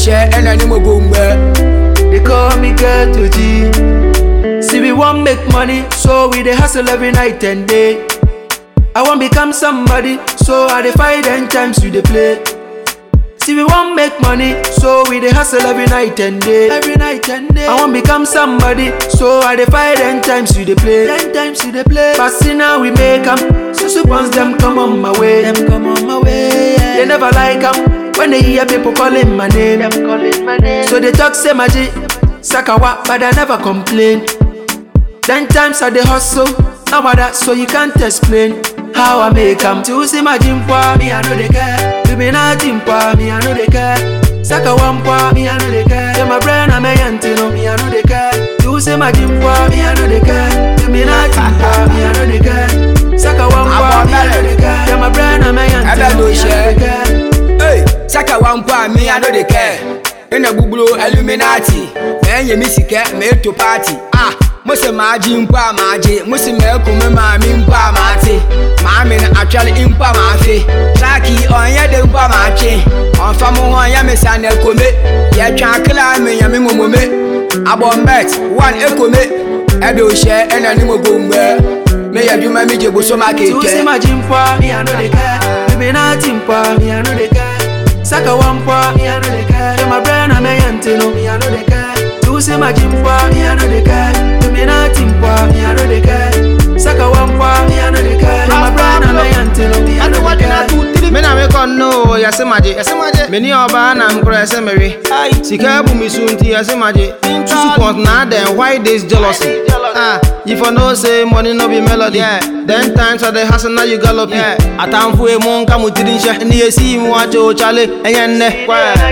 share and any more boom They call me Ghetto G. See, we want make money, so we dey hustle every night and day. I want become somebody, so I dey fight and times we dey play. See, we want make money, so we dey hustle every night and day. Every night and day. I want become somebody, so I dey fight and times we dey play. Ten times we dey play. But see now we make 'em. So so once them come on my way, them come on my way. Yeah. They never like 'em when they hear people calling my name. Them calling my name. So they talk say maji, sakawa, but I never complain. Ten times I dey hustle, now I that so you can't explain how I make 'em. To see my gym for me, I know they care. To be nothing for me, I know they care. Saka one for me, I know they care. To my brain, I'm a yantino, me, I know they care. To see my gym for me, I know they care. To be nothing for me, I know they care. Saka one for me, I know they care. To my brain, I'm a yantino, me, I know they care. Hey, saka wampa me I no dey care. Ina buburo Illuminati. Me nye mi sika me to party. Ah, mo se maaji mpa maaji, mo se me ko me maami mpa maate. Maami na atwale mpa maafe. Traki onye de mpa maache. Onfa mo ho ya me sa na kome. Ye twa kla me ya me momome. Abombet, one ekome. Ebe o share ena ni mo bombe. Me ya dwuma mi je boso ma To see keke. my gym for me, I know they care. To be nothing for me, I know they care. Saka one for me, I know they care. To my brain, I'm a yantino, me, I know they care. To see my gym for me, I know they care. To be nothing for me, I know they care. Saka one for me, I know they care. To my brain, I'm a yantino, me, I know they care. Me na me kɔ no yɛse magye yɛse magye me ni ɔbaa na mkorɔ yɛsɛ mewe sika abu me so nti yɛse magye susu pɔt na adɛn why this jealousy ah you for know say money no be melody then times of the hustle now you gallop yeah. atamfo emu nka mo tiri nhyɛ ne yɛsi mu akyɛ o chale ɛnyɛ nnɛ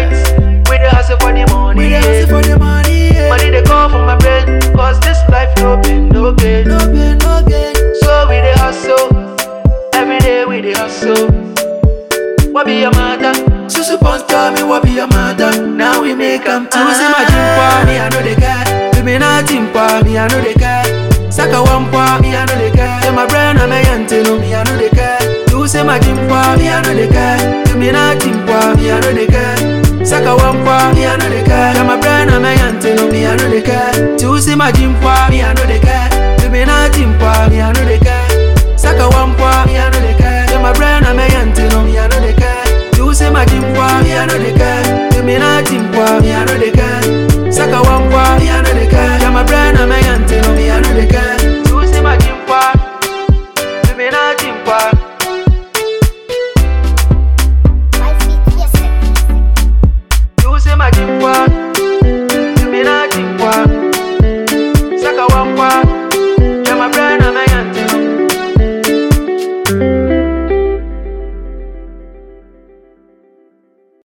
We dey hustle for the money. We dey hustle for the money. Yeah. Money they come from my brain. Cause this life no pain, no gain. No pain, no gain. So we dey hustle. Every day we dey hustle. What be your matter? Susu Pons tell me what be your matter. Now we make 'em to see my gym for me, I know they care. To be nothing for me, I know they care. Saka one for me, I know they care. To my brain, I'm a yantino, me, I know they care. To see my gym for me, I know they care. To be nothing for me, I know they care. Saka one for me, I know they care. To my brain, I'm a yantino, me, I know they care. To see my gym for me, I know they care. To be nothing for me, I know they care. Saka one for me, I know they care. To my brain, I'm a yantino, me, I know they care. To see my gym for me, I know they care. To me nothing for me, I know they care. Saka one for me, I know they care. To my brain, I'm a yantino, me, I know they care. To see my gym for, to me nothing for.